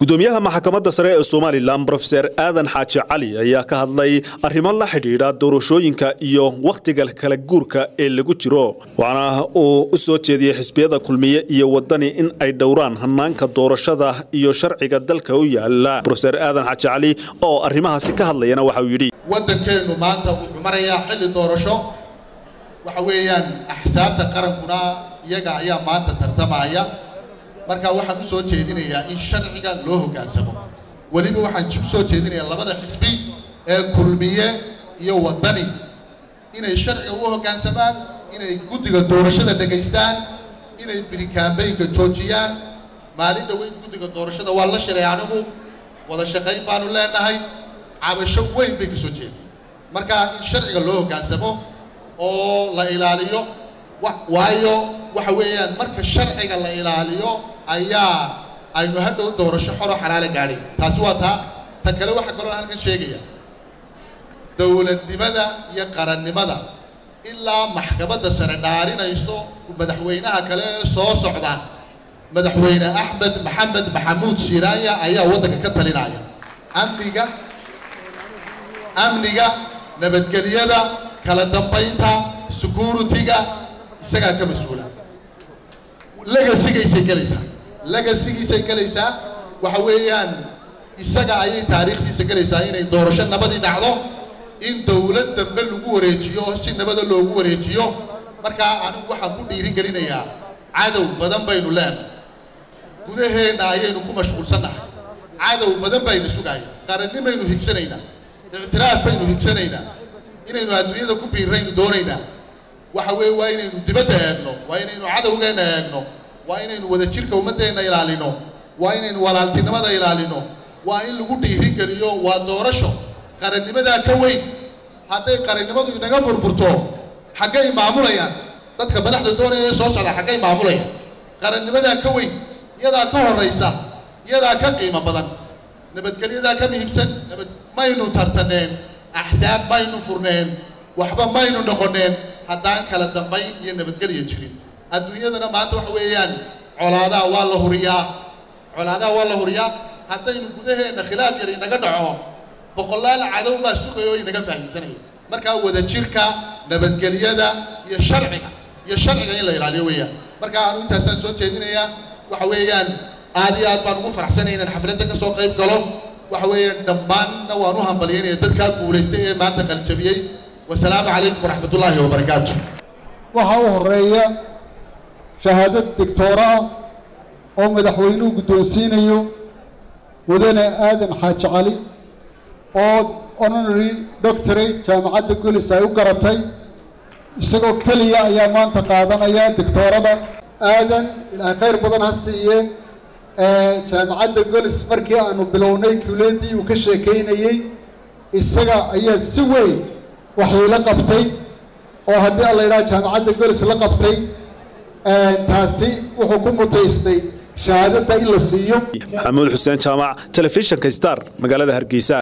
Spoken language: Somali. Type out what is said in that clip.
gudoomiyaha maxkamadda sare ee somalilan brofeser aadan xaaji cali ayaa ka hadlay arrimo la xidhiidha doorashooyinka iyo wakhtiga kala guurka ee lagu jiro waxaana uu u soo jeediyey xisbiyada kulmiye iyo wadani in ay dhowraan hanaanka doorashada iyo sharciga dalka u yaala brofeser aadan xaaji cali oo arrimahaasi ka hadlayana waxa uu yidhi waddankeennu maanta wuxuu marayaa xilli doorasho waxa weeyaan axsaabta qarankuna iyaga ayaa maanta tartamaya marka waxaan u soo jeedinayaa in sharciga loo hoggaansamo weliba waxaan u soo jeedinayaa labada xisbi ee kulmiye iyo waddani inay sharciga u hoggaansamaan inay guddiga doorashada dhegaystaan inay birikaambeynka joojiyaan maalin dhoweyd guddiga doorashada waa la shiray anigu wada shaqayn baanu leenahay cabasho weyn bay ka soo jeeday marka in sharciga loo hoggaansamo oo la ilaaliyo waayo waxa weeyaan marka sharciga la ilaaliyo ayaa aynu hadhow doorasho xoro xalaala gaadhay taasi waa taa ta kale waxaa kaloo halkan sheegaya dowladnimada iyo qarannimada ilaa maxkamadda sare dhaarinayso madaxweynaha kale ee soo socda madaxweyne axmed maxamed maxamuud siiraanya ayaa waddanka ka talinaya amniga amniga nabadgelyada kala dambaynta security-ga isagaa ka mas-uula legasigaysay gelaysaa legasigiisay gelaysaa waxa weeyaan isaga ayay taariikhdiisa gelaysaa inay doorasho nabadii dhacdo in dowlad dambe lagu wareejiyo oo si nabada loogu wareejiyo markaa anigu waxaan ku dhiirin gelinayaa cadow badan baynu leenahay gudaheenna ayaynu ku mashquulsannahay cadow badan baynu sugaaya qarannimaynu higsanaynaa ictiraaf baynu higsanaynaa inaynu adduunyada ku biirraynu doonaynaa waxa weeye waa inaynu dibadda eegno waa inaynu cadowgeenna eegno waa inaynu wadajirka ummaddeenna ilaalino waa inaynu walaaltinimada ilaalino waa in lagu dhiirin geliyo waa doorasho qarannimadaa ka weyn hadday qarannimadu inaga burburto xaggay maamulayaan dadka madaxda doonaya ee soo socda xaggay maamulayaan qarannimadaa ka weyn iyadaa ka horraysa iyadaa ka qiimo badan nabadgelyadaa ka muhiimsan nabad maynu tartaneen axsaab maynu furneen waxba maynu noqoneen haddaan kala dambayn iyo nabadgelya jirin adduunyadana maanta waxa weeyaan colaadaha waa la huriyaa colaadaha waa la huriyaa haddaynu gudaheenna khilaaf yar inaga dhaco boqolaal cadow baa sugaya oo inaga faahiisanaya markaa wadajirka nabadgelyada iyo sharciga iyo sharciga in la ilaaliyo weeyaan marka aanu intaasaan soo jeedinayaa waxa weeyaan aad iyo aad baan ugu faraxsanay inaan xafladda ka soo qayb galo waxa weeyaan dhammaanna waan u hambalyaynaya dadkaa guulaystay ee maanta qaljabiyey wasalaamu calaykum waraxmat ullaahi wabarakaatu waxaa u horeeya shahaadad digtoora ah oo madaxweynuhu guddoonsiinayo mudane aadan xaaji cali oo honorary doctorate jaamacadda golis ay u garatay isagoo keliya ayaa maanta qaadanaya digtoorada aadan ilaahay khayr badan ha siiye jaamacadda golis markii aanu bilownay kuleeddii uu ka sheekaynayey isaga ayaa si weyn waxayla qabtay oo haddii alla yidhaha jaamacadda golis la qabtay taasi wuxuu ku mutaystay shahaadada in la siiyo maxamuud xuseen jaamac telefishinka star magaalada hargeysa